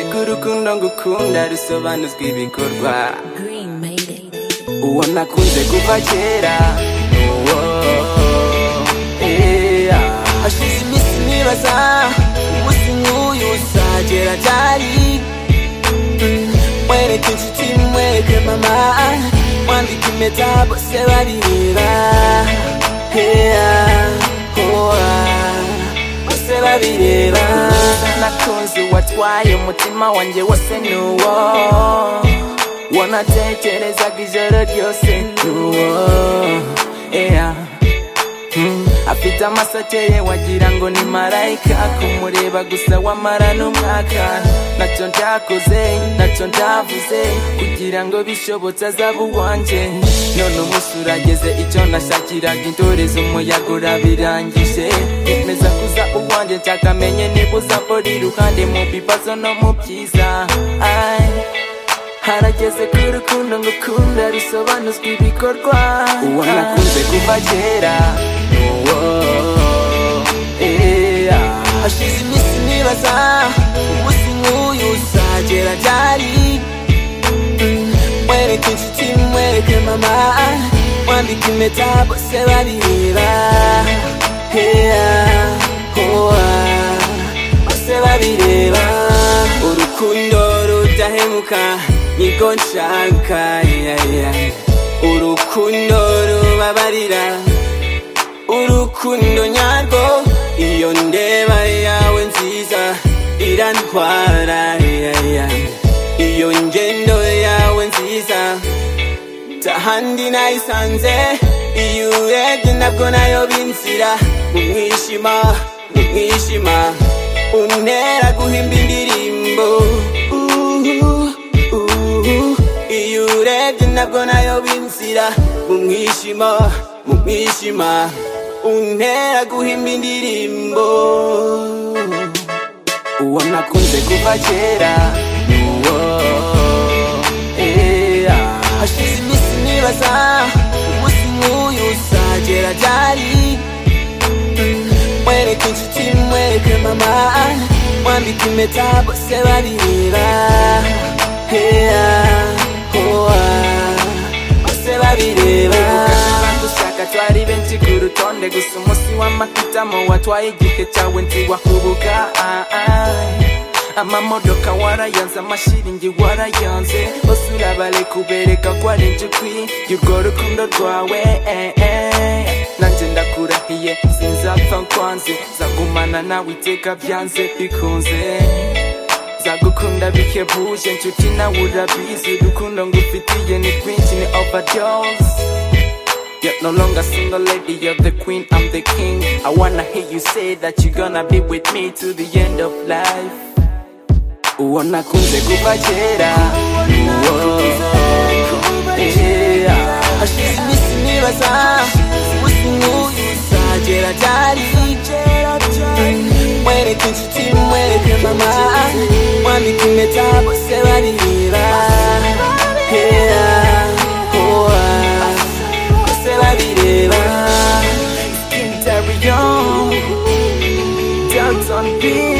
urukundo ngukunda rusobanuzwa ibikorwa Green made it. uwo nakunze kuva kera uwo eya hashize iminsi nibaza umunsi nk'uyu uzagera ryari Mm, mwereke inshuti mwereke mama mwandike impeta bose barireba eya owa bose babireba nakunze watwaye umutima wanjye wose ni uwo wanatekerezaga ijoro ryose ni uwo eya Mm. afite amaso akeye wagira ngo ni marayika kumureba gusa wamara n'umwaka ntacyo ntakoze ntacyo ntavuze kugira ngo bishobotse azaba uwanjye none umunsi urageze icyo nashakiraga indorezi umuyaga urabirangije yemeza kuza uwanjye nshakamenye niba uzambora iruhande mu bibazo no mu byiza Ay. harageze ku rukundo ngukunda rusobanuzwa ibikorwa uwo nakunze kuva kera uwo eya hashize iminsi nibaza umunsi nk'uyu uzagera ryari Mm, mwereke inshuti mwereke mama mwambike impeta bose babireba heya hoa bose babireba urukundo rudahemuka nirwo nshaka ya, ya. urukundo rubabarira urukundo nyarwo iyo ndeba yawe nziza irantwara ya, ya. iyo ngendo yawe nziza tahandi nayisanze iyo urebye nabwo nayo binzira mu mwijima mu mwijima untera guhimba indirimbo uhu, uhu. iyo urebye nabwo nayo binzira mu mwijima mu mwijima untera guhimba indirimbo uwo nakunze kuva kera ni uwo eya hashize iminsi nibaza umunsi nk'uyu uzagera ryari Mm, mwereke inshuti mwereke mama mwambike impeta bose babireba heya hoa bose babireba dushaka twari benshi ku rutonde gusa umunsi w'amahitamo watwaye igihe cyawe ntiwakubuka ah, ah. amamodoka warayanze amashiringi warayanze bose urabareka ubereka ko ari inshuti y'urwo rukundo rwawe eh, eh. nanjye ndakurahiye sinzapfa nkwanze nzagumana nawe iteka byanze bikunze nzagukunda bihebuje inshuti nawe urabizi urukundo ngufitiye ni rwinshi ni overdose You're no longer single lady, you're the queen, I'm the king. I wanna hear you say that you're gonna be with me to the end of life. uwo nakunze kuva kera uwo eya hashize iminsi nibaza umunsi nk'uyu uzagera ryari mwereke inshuti mwereke mama mwambike impeta bose barireba eya owa bose babireba Skin Terry Young, Downtown Beat